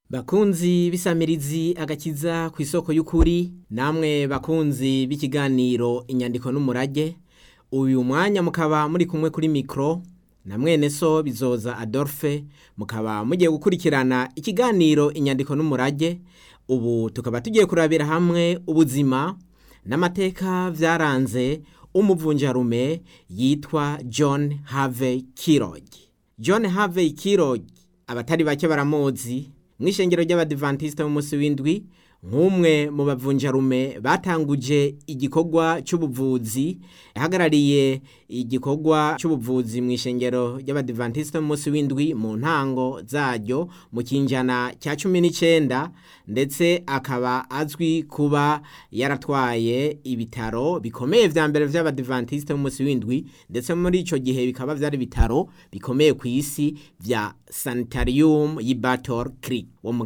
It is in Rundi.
Bakunzi b'isamirizi agakiza ku isoko y'ukuri namwe bakunzi b'ikiganiro inyandiko n'umurage uyu mwanya mukaba muri kumwe kuri mikro na mwene so bizoza Adolphe mukaba mugiye gukurikirana ikiganiro inyandiko n'umurage ubu tukaba tugiye kurabira hamwe ubuzima n'amateka vyaranze umuvunjarume yitwa John Harvey Kellogg John Harvey Kellogg abatari bake baramuzi mw'ishengero ry'abadivantiste b'umunsi w'indwi nk'umwe mu bavunjarume batanguje igikorwa c'ubuvuzi yahagarariye igikorwa c'ubuvuzi mw'ishengero ry'abadivantiste b'umunsi w'indwi mu ntango zaryo mu kinjana cya cumi n'icenda ndetse akaba azwi kuba yaratwaye ibitaro bikomeye vya mbere vy'abadivantiste b'umunsi w'indwi ndetse muri ico gihe bikaba vyari ibitaro bikomeye kw'isi vya sanitarium y'i Battle Creek wo mu